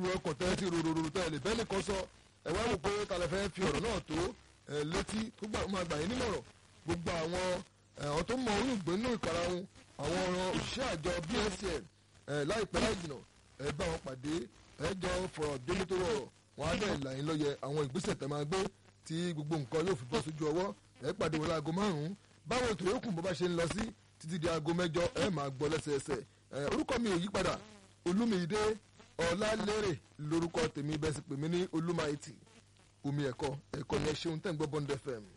èrò ọkọ̀ tẹ́ ti rororo tẹ́ lè bẹ́ẹ̀ nìkan sọ ẹ wá wò pé talẹ̀ fẹ́ fi ọ̀rọ̀ náà tó ẹ létí tó gbà máa gbà yín nímọ̀ràn gbogbo àwọn àwọn tó mọ oyún ìgbénú ìkarahun àwọn ọ̀ràn òṣìṣẹ́ àjọ bsn láìpẹ́ láì jìnà ẹ bá wọn pàdé ẹ jọ fọ̀rọ̀ délé tó rọrọ̀ wọn á dẹ̀ là yín lọ́yẹ àwọn ìgbésẹ̀ tẹ́ máa gbé tí gbogbo nǹkan yóò fi bọ́ sójú ọwọ́ ẹ pàdé wọn láago márùn-ún báwọn ètò yòókù bó bá ṣe ń lọ sí títí di aago mẹ́jọ ẹ máa gbọ́ lẹ́sẹẹsẹ orúkọ mi ò yí padà olúmídé ọlálérè lórúkọ tèmi bẹ́ẹ̀ sì pè mí ní olúmáìtì omi ẹ̀kọ́ ẹ̀kọ́ ni ẹ ṣeun tẹ́ ń gbọ́ bond fm.